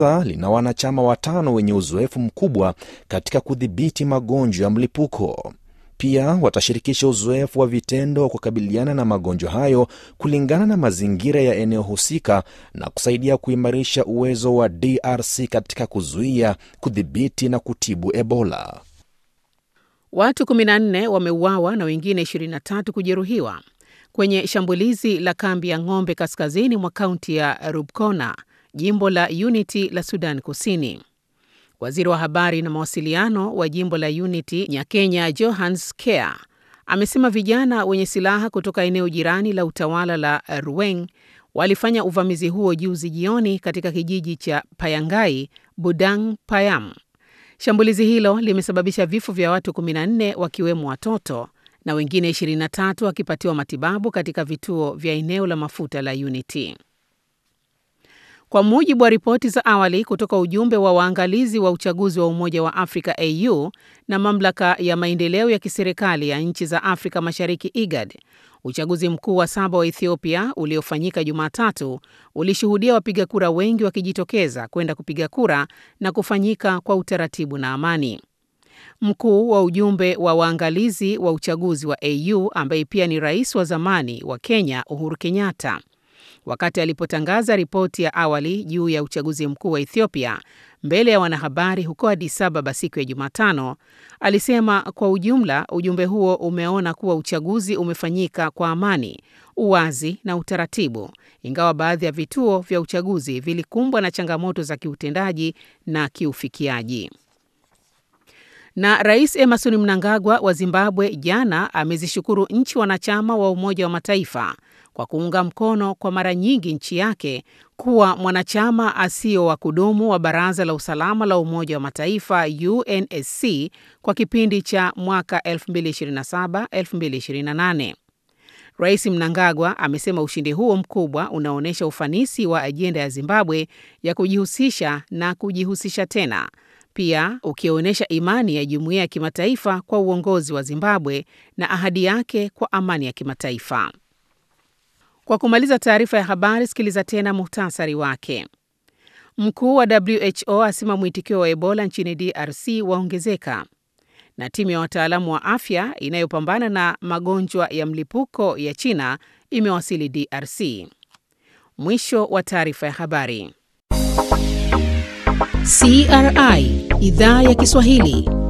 lina wanachama watano wenye uzoefu mkubwa katika kudhibiti magonjwa ya mlipuko. Pia watashirikisha uzoefu wa vitendo wa kukabiliana na magonjwa hayo kulingana na mazingira ya eneo husika na kusaidia kuimarisha uwezo wa DRC katika kuzuia, kudhibiti na kutibu Ebola. Watu 14 wameuawa na wengine 23 kujeruhiwa kwenye shambulizi la kambi ya ng'ombe kaskazini mwa kaunti ya Rubkona, jimbo la Unity la Sudan Kusini. Waziri wa habari na mawasiliano wa jimbo la Unity Nyakenya Johans Kea amesema vijana wenye silaha kutoka eneo jirani la utawala la Ruweng walifanya uvamizi huo juzi jioni katika kijiji cha Payangai, Budang Payam. Shambulizi hilo limesababisha vifo vya watu 14 wakiwemo watoto na wengine 23 wakipatiwa matibabu katika vituo vya eneo la mafuta la Unity. Kwa mujibu wa ripoti za awali kutoka ujumbe wa waangalizi wa uchaguzi wa Umoja wa Afrika AU na mamlaka ya maendeleo ya kiserikali ya nchi za Afrika Mashariki IGAD, uchaguzi mkuu wa saba wa Ethiopia uliofanyika Jumatatu ulishuhudia wapiga kura wengi wakijitokeza kwenda kupiga kura na kufanyika kwa utaratibu na amani. Mkuu wa ujumbe wa waangalizi wa uchaguzi wa AU ambaye pia ni rais wa zamani wa Kenya Uhuru Kenyatta wakati alipotangaza ripoti ya awali juu ya uchaguzi mkuu wa Ethiopia mbele ya wanahabari huko Addis Ababa siku ya Jumatano, alisema kwa ujumla ujumbe huo umeona kuwa uchaguzi umefanyika kwa amani, uwazi na utaratibu, ingawa baadhi ya vituo vya uchaguzi vilikumbwa na changamoto za kiutendaji na kiufikiaji. Na Rais Emerson Mnangagwa wa Zimbabwe jana amezishukuru nchi wanachama wa Umoja wa Mataifa kwa kuunga mkono kwa mara nyingi nchi yake kuwa mwanachama asio wa kudumu wa Baraza la Usalama la Umoja wa Mataifa UNSC kwa kipindi cha mwaka 2027-2028. Rais Mnangagwa amesema ushindi huo mkubwa unaonyesha ufanisi wa ajenda ya Zimbabwe ya kujihusisha na kujihusisha tena, pia ukionyesha imani ya jumuiya ya kimataifa kwa uongozi wa Zimbabwe na ahadi yake kwa amani ya kimataifa. Kwa kumaliza taarifa ya habari, sikiliza tena muhtasari wake. Mkuu wa WHO asema mwitikio wa Ebola nchini DRC waongezeka, na timu ya wataalamu wa afya inayopambana na magonjwa ya mlipuko ya China imewasili DRC. Mwisho wa taarifa ya habari. CRI Idhaa ya Kiswahili